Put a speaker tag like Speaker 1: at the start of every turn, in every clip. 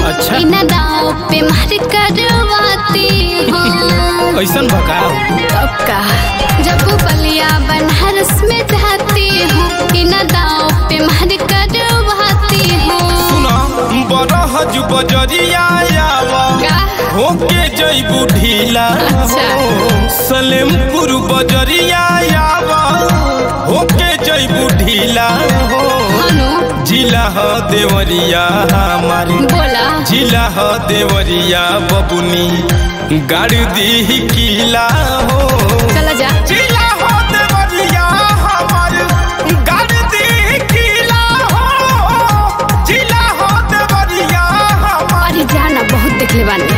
Speaker 1: अच्छा।
Speaker 2: बिना दाव पे मार करवाती हूँ
Speaker 1: कैसन भगाओ
Speaker 2: अब का जब बलिया बनारस में जाती हूँ बिना दाव पे मार करवाती हूँ
Speaker 1: सुना बरहज बजरिया आवा
Speaker 2: का
Speaker 1: होके जइबू ढीला
Speaker 2: अच्छा।
Speaker 1: सलेमपुर बजरिया आवा होके जइबू ढीला हो
Speaker 2: हनु
Speaker 1: जिला ह देवरिया हमारे
Speaker 2: बोला
Speaker 1: जिला ह देवरिया बबुनी गाड़ी दी किला हो
Speaker 2: चला जा
Speaker 1: जिला हो देवरिया हमार गाड़ी दी किला हो जिला हो देवरिया हमार
Speaker 2: अरे जाना बहुत देखले बानी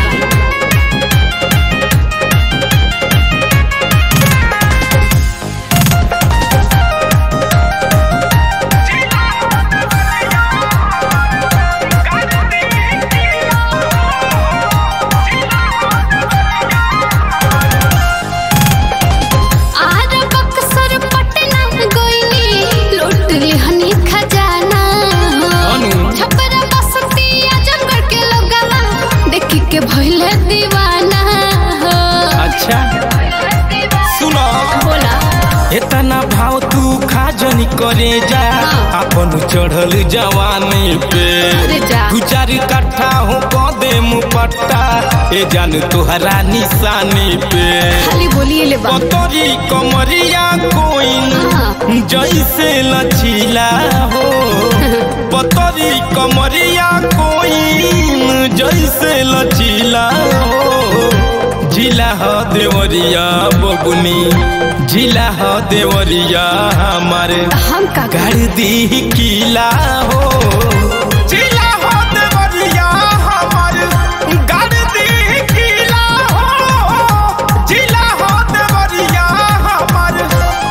Speaker 2: आर बक्सर पटना गोइनी लूट लिहनी खजाना
Speaker 1: अनु।
Speaker 2: छपरा बसती आजमगढ़ के लोगवा देखी के भइले दीवाना हो
Speaker 1: अच्छा सुनो
Speaker 2: बोला
Speaker 1: इतना भाव तू खाजनी करे जा
Speaker 2: हाँ।
Speaker 1: अपन चढ़ल जवानी पे
Speaker 2: अरे जा।
Speaker 1: दू चार कट्ठा हो कदे मुपट्टा ए जान तुहरा निशानी पे
Speaker 2: खाली बोलिए ले बा
Speaker 1: पतरी कमरिया कोइन
Speaker 2: हाँ।
Speaker 1: जैसे लचीला हो पतरी कमरिया कोइन जैसे लचीला हो जिला ह देवरिया बबुनी जिला ह देवरिया हमारे
Speaker 2: हम का
Speaker 1: गाड़ी दी किला हो जिला हो देवरिया हमारे गाड़ी दी किला हो जिला हो देवरिया हमारे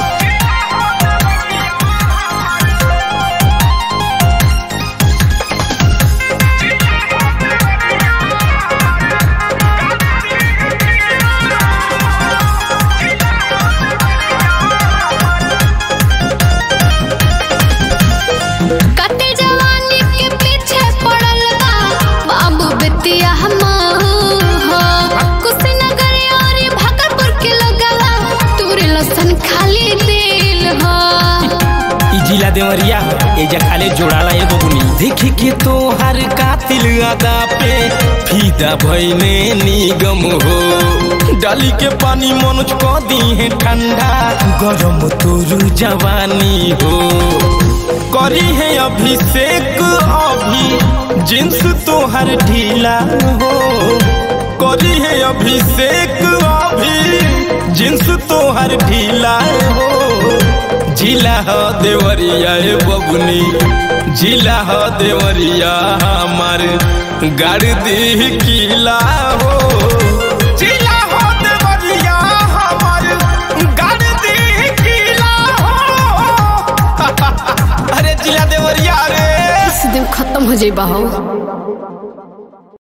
Speaker 2: कते जवानी के पीछे पड़ल बा बाबू बेतिया हम हो कुशीनगर और भागलपुर के लोगवा तोरे लसन खाली दिल हो
Speaker 1: ई जिला देवरिया एजा खाले जोड़ाला ए बबुनी देखी के तो हर कातिल अदा पे फीदा भइने निगम हो डाली के पानी मनुज क दी है ठंडा गरम तोरू जवानी हो करी है अभिषेक अभी जिन्स तोहर ढीला हो करी है अभिषेक अभी जिन्स तोहर ढीला हो जिला ह देवरिया ए बबुनी जिला ह देवरिया हमार गाड़ी दी किला हो जिला ह देवरिया हमार गाड़ी दी किला हो अरे जिला देवरिया रे
Speaker 2: इस दिन खत्म हो जाई हो